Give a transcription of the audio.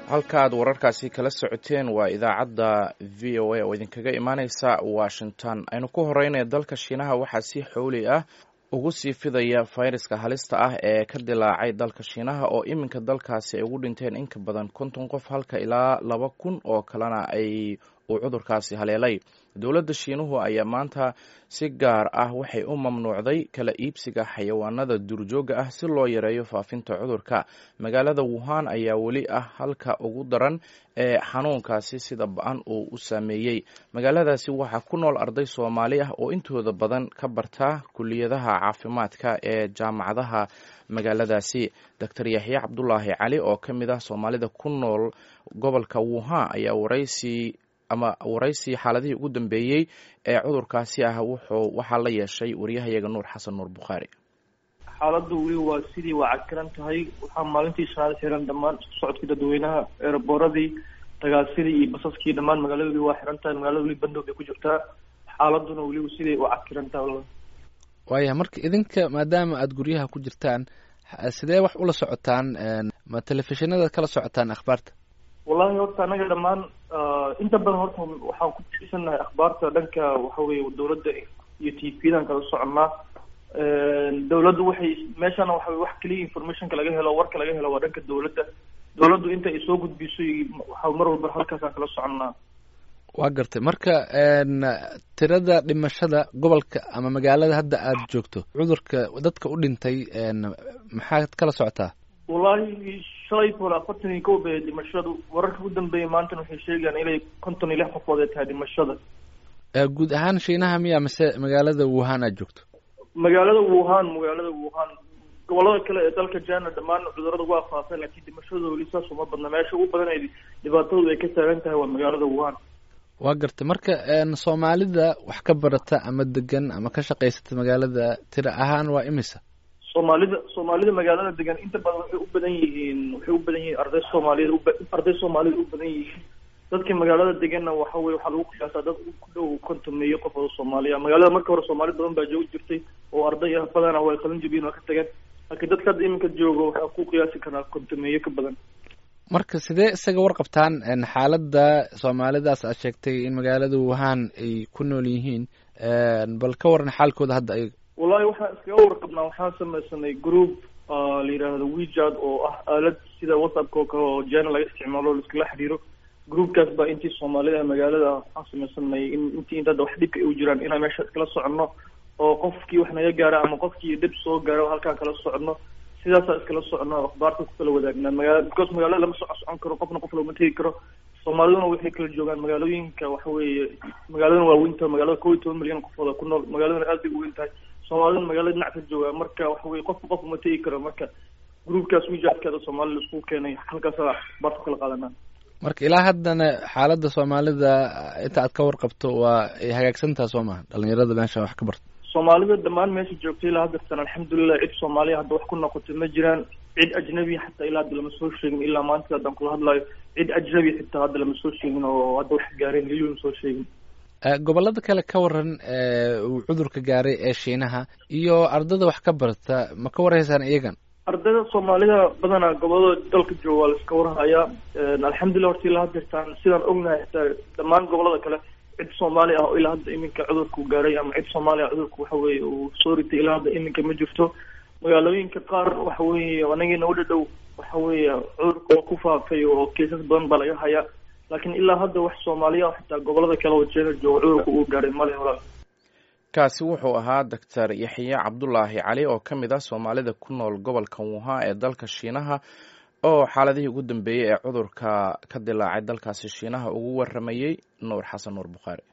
halkaaad wararkaasi kala socoteen waa idaacadda v o a oo idinkaga imaaneysa washington aynu ku horeynaya dalka shiinaha waxaa si xowli ah ugu sii fidaya fayraska halista ah ee ka dilaacay dalka shiinaha oo iminka dalkaasi ay ugu dhinteen in ka badan konton qof halka ilaa laba kun oo kalena ay uu cudurkaasi haleelay dowladda shiinuhu ayaa maanta si gaar ah waxay u mamnuucday kala iibsiga xayawaanada duurjooga ah si loo yareeyo faafinta cudurka magaalada wuhan ayaa weli ah halka ugu daran ee xanuunkaasi sida ba-an uu u saameeyey magaaladaasi waxaa ku nool arday soomaali ah oo intooda badan ka barta kuliyadaha caafimaadka ee jaamacadaha magaaladaasi doctor yaxya cabdulaahi cali oo ka mid ah soomaalida ku nool gobolka wuhan ayaa waraysi ama waraysi xaaladihii ugu dambeeyey ee cudurkaasi ah wuxuu waxaa la yeeshay waryahayaga nuur xasan nuur bukhaari xaaladdu weli waa sidii waa cagtiran tahay waxaa maalintii shanaad xiran dhammaan isku socodkii dadweynaha eeraboradii dagaalsidii iyo basaskii dhammaan magaalada weli waa xiran tahay magaalada weli bandow bay ku jirtaa xaaladuna weli sidii waa cagtiran tahay walla waaya marka idinka maadaama aada guryaha ku jirtaan sidee wax ula socotaan ma telefishinada kala socotaan akhbaarta wallahi horta anaga dhammaan inta badan horta waxaan ku tiirsanahay akhbaarta dhanka waxa weye dawladda iyo t v-dan kala soconnaa dawladdu waxay meeshana waxa wax keliya informationka laga helo warka laga helo waa dhanka dawladda dawladdu inta ay soo gudbiso waxa mar walba halkaasaan kala soconnaa waa gartay marka tirada dhimashada gobolka ama magaalada hadda aada joogto cudurka dadka u dhintay maxaad kala socotaa wallahi shalay toole afartan iyo kow bay dhimashadu wararka ugu dambeeyay maantana waxay sheegayaan inay konton iyo lix qofood ay tahay dhimashada guud ahaan shiinaha miya mise magaalada wuhan aad joogto magaalada wuhan magaalada wuhan gobolada kale ee dalka jana dhammaan cudurada waa faafeen laakiin dhimashadooda weli saas uma badna meesha ugu badan ay dhibaatadoodu ay ka taagan tahay waa magaalada wuhan waa gartay marka soomaalida wax ka barata ama degan ama ka shaqaysata magaalada tira ahaan waa imisa soomaalida soomaalida magaalada degan inta badan waxay u badan yihiin waxay u badan yihiin arday soomaaliyed arday soomaalida u badan yihiin dadka magaalada deganna waxa weye waxaa lagu qiyaasaa dad ku dhow kontomeeyo qof oo soomaaliya magaalada marka hore soomaali badan baa joogi jirtay oo arday ah badana way qalin jabiyeen waa ka tageen laakiin dadka hadda iminka joogo waxaa ku qiyaasi karaa kontomeeyo ka badan marka sidee isaga warqabtaan xaaladda soomaalidaas aad sheegtay in magaalada wuhan ay ku nool yihiin bal ka waran xaalkooda hadda ayaga wallahi waxaan iskaga warqabnaa waxaan samaysanay group la yidhaahdo wejad oo ah aalad sida whatsappka oo kale oo jana laga isticmaalo o laiskala xiriiro groupkaas baa intii soomaalida magaalada waxaan samaysanay in intii inta hadda wax dhibka ay u jiraan inaan meesha iskala soconno oo qofkii wax naga gaara ama qofkii dhib soo gaaro halkaan kala soconno sidaasaa iskala soconno akhbaarta ku kala wadaagnaa magaa because magaalada lama soco socon karo qofna qof looma tegi karo soomaaliduna waxay kala joogaan magaalooyinka waxa weeye magaaladana waa weyntaha magaalada kow iyo toban milyan qofooda ku nool magaaladana aad bay u weyn tahay soomaaliduna magaalada dhinac ka joogaa marka waxa weye qofka qof uma tegi karo marka groupkaas wijaadkeeda soomaalida isku keenay halkaasa akhbaarta ku kala qaadanaa marka ilaa haddana xaaladda soomaalida inta aad ka warqabto waa ay hagaagsantaha soo maha dhalinyarada meesha wax ka barto soomaalida dhammaan meesha joogtay ilaa haddartan alxamdulilah cid soomaaliya hadda wax ku noqotay ma jiraan cid ajnabi xataa ilaa hadda lama soo sheegin ilaa maanta haddaan kula hadlayo cid ajnabi xitaa hadda lama soo sheegin oo hadda wax gaareen weli lama soo sheegin gobolada kale ka waran uu cudurka gaaray ee shiinaha iyo ardada wax ka barta ma ka warhaysaan iyagan ardayda soomaalida badanaa gobolada dalka jooga waa la iska warhayaa alxamdulillah horta ilaa haddartaan sidaan ognahay xitaa dhammaan gobolada kale cid soomaali ah oo ilaa hadda iminka cudurku gaaray ama cid soomaali ah cudurku waxa weye uu soo ritay ilaa hadda iminka ma jirto magaalooyinka qaar waxa weeye anagina u dhadhow waxa weeye cudurka waa ku faafay oo keesas badan baa laga hayaa laakiin ilaa hadda wax soomaaliya ah xitaa gobolada kale oo jeena jooga cudurka uu gaaray male walaal kaasi wuxuu ahaa doctor yaxya cabdulaahi cali oo ka mid ah soomaalida ku nool gobolka wuhan ee dalka shiinaha oo xaaladihii ugu dambeeyey ee cudurka ka dilaacay dalkaasi shiinaha ugu waramayey nuur xasan nuur bukhaari